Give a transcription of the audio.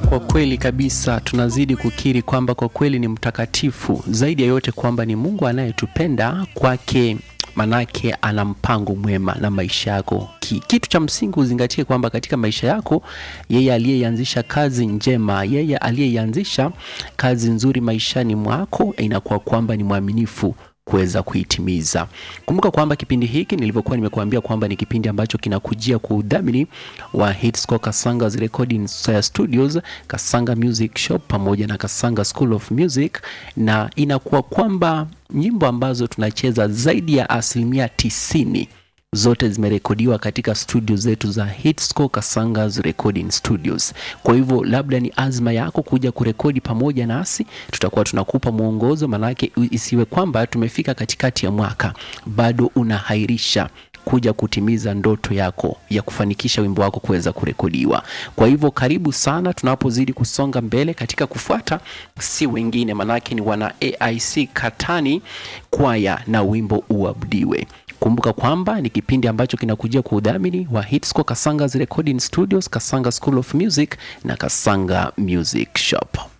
Kwa kweli kabisa tunazidi kukiri kwamba kwa kweli ni mtakatifu, zaidi ya yote kwamba ni Mungu anayetupenda kwake manake ana mpango mwema na maisha yako. Ki, kitu cha msingi uzingatie kwamba katika maisha yako yeye aliyeianzisha kazi njema, yeye aliyeianzisha kazi nzuri maishani mwako, inakuwa kwamba ni mwaminifu kuweza kuitimiza. Kumbuka kwamba kipindi hiki nilivyokuwa nimekuambia kwamba ni kipindi ambacho kinakujia kwa udhamini wa Hitscore Kasanga's Recording Studios, Kasanga Music Shop pamoja na Kasanga School of Music, na inakuwa kwamba nyimbo ambazo tunacheza zaidi ya asilimia tisini zote zimerekodiwa katika studio zetu za Hitscore Kasanga's Recording Studios. Kwa hivyo labda ni azma yako kuja kurekodi pamoja nasi, tutakuwa tunakupa mwongozo, manake isiwe kwamba tumefika katikati ya mwaka bado unahairisha kuja kutimiza ndoto yako ya kufanikisha wimbo wako kuweza kurekodiwa. Kwa hivyo karibu sana, tunapozidi kusonga mbele katika kufuata, si wengine manake ni wana AIC Katani kwaya na wimbo uabudiwe. Kumbuka kwamba ni kipindi ambacho kinakujia kwa udhamini wa Hitscore Kasanga's Recording Studios, Kasanga School of Music na Kasanga Music Shop.